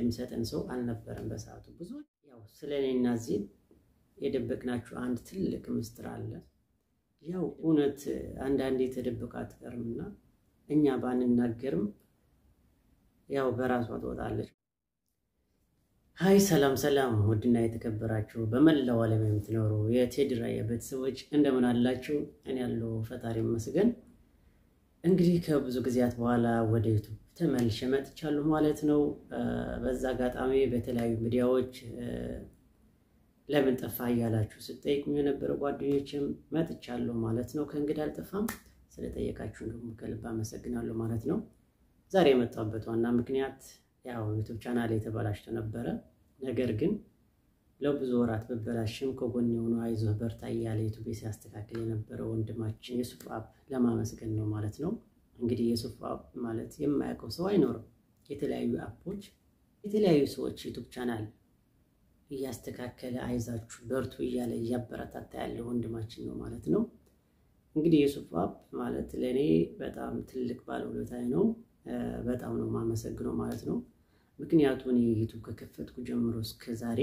የሚሰጠን ሰው አልነበረም በሰዓቱ። ብዙ ያው ስለ እኔና ዜድ የደበቅናችሁ አንድ ትልቅ ምስጢር አለ። ያው እውነት አንዳንዴ ተደብቃ አትቀርምና እኛ ባንናገርም ያው በራሷ ትወጣለች። ሀይ ሰላም ሰላም፣ ውድና የተከበራችሁ በመላው ዓለም የምትኖሩ የቴዲ ራያ ቤተሰቦች እንደምን አላችሁ? እኔ ያለው ፈጣሪ ይመስገን። እንግዲህ ከብዙ ጊዜያት በኋላ ወደ ዩቱብ ተመልሼ መጥቻለሁ ማለት ነው። በዛ አጋጣሚ በተለያዩ ሚዲያዎች ለምን ጠፋ እያላችሁ ስጠይቁኝ የነበረ ጓደኞችም መጥቻለሁ ማለት ነው። ከእንግዲህ አልጠፋም። ስለጠየቃችሁ ደግሞ ከልብ አመሰግናለሁ ማለት ነው። ዛሬ የመጣሁበት ዋና ምክንያት ያው ዩቱብ ቻናል የተበላሽቶ ነበረ። ነገር ግን ለብዙ ወራት በበላሽም ከጎን የሆኑ አይዞህ በርታ እያለ ዩቱብ ሲያስተካክል የነበረ ወንድማችን የሱፍ አፕ ለማመስገን ነው ማለት ነው። እንግዲህ የሱፍ አፕ ማለት የማያውቀው ሰው አይኖርም። የተለያዩ አፖች የተለያዩ ሰዎች ዩቱብ ቻናል እያስተካከለ አይዛችሁ በርቱ እያለ እያበረታታ ያለ ወንድማችን ነው ማለት ነው። እንግዲህ የሱፍ አፕ ማለት ለእኔ በጣም ትልቅ ባለውለታዬ ነው። በጣም ነው የማመሰግነው ማለት ነው። ምክንያቱም እኔ ዩቱብ ከከፈትኩ ጀምሮ እስከ ዛሬ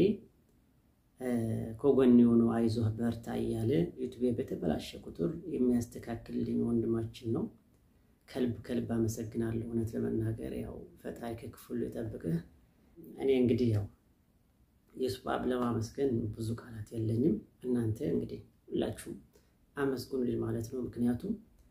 ከጎን የሆኑ አይዞህ በርታ እያለ ዩቱቤ በተበላሸ ቁጥር የሚያስተካክልልኝ ወንድማችን ነው። ከልብ ከልብ አመሰግናለሁ። እውነት ለመናገር ያው ፈጣሪ ከክፉሉ የጠብቅህ። እኔ እንግዲህ ያው የሱፍ አፕ ለማመስገን ብዙ ቃላት የለኝም። እናንተ እንግዲህ ሁላችሁም አመስግኑልኝ ማለት ነው። ምክንያቱም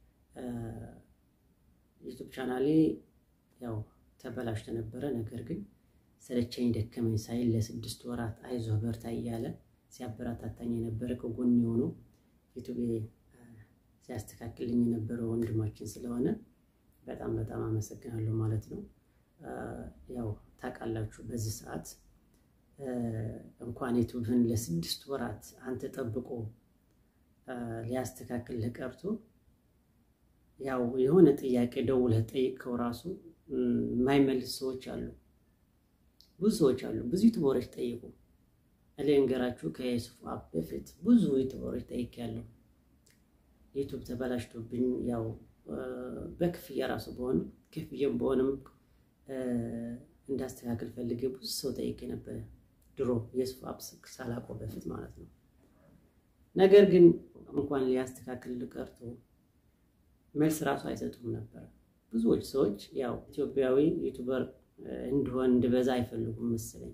ዩቱብ ቻናሌ ያው ተበላሽቶ ነበረ። ነገር ግን ሰለቸኝ ደከመኝ ሳይል ለስድስት ወራት አይዞህ በርታ እያለ ሲያበረታታኝ የነበረ ከጎን የሆኑ ዩቱቤ ሲያስተካክልኝ የነበረ ወንድማችን ስለሆነ በጣም በጣም አመሰግናለሁ ማለት ነው። ያው ታውቃላችሁ በዚህ ሰዓት እንኳን ዩቱብህን ለስድስት ወራት አንተ ጠብቆ ሊያስተካክልህ ቀርቶ ያው የሆነ ጥያቄ ደውለህ ጠይቀው ራሱ የማይመልስ ሰዎች አሉ። ብዙ ሰዎች አሉ። ብዙ ዩቱበሮች ጠይቁ። እኔ እንገራችሁ ከየሱፍ አፕ በፊት ብዙ ዩቱበሮች ጠይቄያለሁ። ዩቱብ ተበላሽቶብኝ ያው በክፍያ ራሱ በሆንም ክፍያም በሆንም እንዳስተካክል ፈልጌ ብዙ ሰው ጠይቄ ነበረ። ድሮ የሱፍ አፕ ሳላቆ በፊት ማለት ነው። ነገር ግን እንኳን ሊያስተካክል ቀርቶ መልስ ራሱ አይሰጡም ነበር። ብዙዎች ሰዎች ያው ኢትዮጵያዊ ዩቱበር እንዲሆን እንድበዛ አይፈልጉም መሰለኝ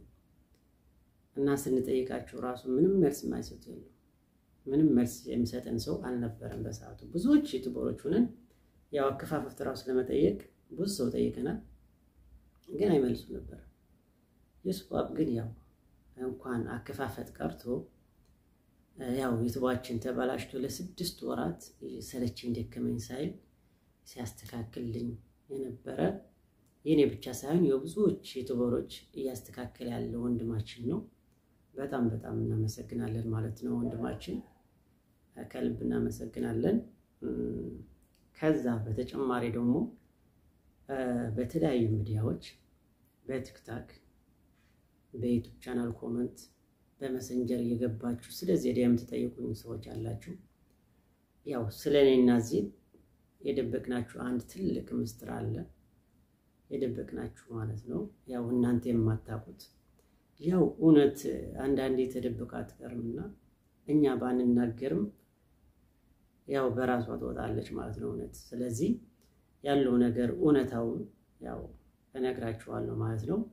እና ስንጠይቃቸው ራሱ ምንም መልስ የማይሰጡ የለም። ምንም መልስ የሚሰጠን ሰው አልነበረም በሰዓቱ። ብዙዎች ዩቱበሮች ሆነን ያው አከፋፈት ራሱ ለመጠየቅ ብዙ ሰው ጠይቀናል፣ ግን አይመልሱ ነበር። የሱፍ አፕ ግን ያው እንኳን አከፋፈት ቀርቶ ያው ዩቱባችን ተበላሽቶ ለስድስት ወራት ሰለቸኝ ደከመኝ ሳይል ሲያስተካክልልኝ የነበረ የኔ ብቻ ሳይሆን የብዙዎች ዩቱበሮች እያስተካከለ ያለ ወንድማችን ነው። በጣም በጣም እናመሰግናለን ማለት ነው ወንድማችን፣ ከልብ እናመሰግናለን። ከዛ በተጨማሪ ደግሞ በተለያዩ ሚዲያዎች በቲክታክ በዩቱብ ቻናል ኮመንት በመሰንጀር እየገባችሁ ስለዚህ የምትጠይቁኝ ሰዎች አላችሁ። ያው ስለ እኔና ዜድ የደበቅናችሁ አንድ ትልቅ ምስጢር አለ። የደበቅናችሁ ማለት ነው ያው እናንተ የማታውቁት ያው እውነት አንዳንዴ ተደብቃ አትቀርምና እኛ ባንናገርም ያው በራሷ ትወጣለች ማለት ነው እውነት። ስለዚህ ያለው ነገር እውነታውን ያው እነግራችኋለሁ ማለት ነው።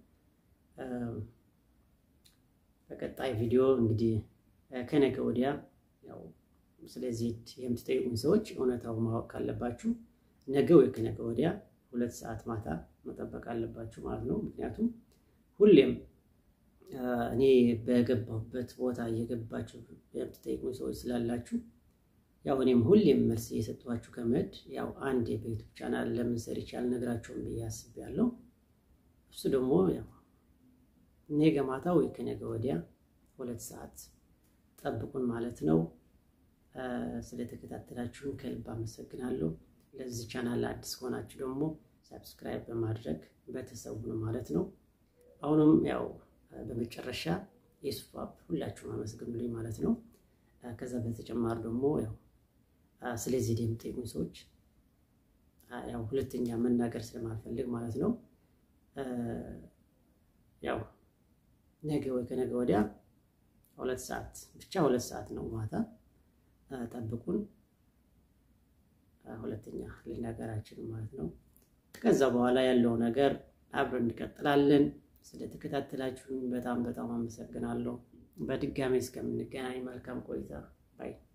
በቀጣይ ቪዲዮ እንግዲህ ከነገ ወዲያ ያው ስለዚህ የምትጠይቁኝ ሰዎች እውነታው ማወቅ ካለባችሁ ነገ ወይ ከነገ ወዲያ ሁለት ሰዓት ማታ መጠበቅ አለባችሁ ማለት ነው። ምክንያቱም ሁሌም እኔ በገባሁበት ቦታ እየገባችሁ የምትጠይቁኝ ሰዎች ስላላችሁ ያው እኔም ሁሌም መልስ እየሰጧችሁ ከመሄድ ያው አንድ በዩቱብ ቻናል ለምን ሰርቼ አልነግራችሁም ብዬ አስቤያለሁ። እሱ ደግሞ ያው ነገ ማታ ወይ ከነገ ወዲያ ሁለት ሰዓት ጠብቁን ማለት ነው። ስለተከታተላችሁን ከልብ አመሰግናለሁ። ለዚህ ቻናል አዲስ ከሆናችሁ ደግሞ ሰብስክራይብ በማድረግ ቤተሰቡ ነው ማለት ነው። አሁንም ያው በመጨረሻ የሱፍ አፕ ሁላችሁም አመስግኑልኝ ማለት ነው። ከዛ በተጨማሪ ደግሞ ያው ስለዚህ የምጠይቁኝ ሰዎች ያው ሁለተኛ መናገር ስለማልፈልግ ማለት ነው ያው ነገ ወይ ከነገ ወዲያ ሁለት ሰዓት ብቻ ሁለት ሰዓት ነው ማታ ጠብቁን። ሁለተኛ ልናገራችን ማለት ነው። ከዛ በኋላ ያለው ነገር አብረን እንቀጥላለን። ስለተከታተላችሁኝ በጣም በጣም አመሰግናለሁ። በድጋሚ እስከምንገናኝ መልካም ቆይታ ባይ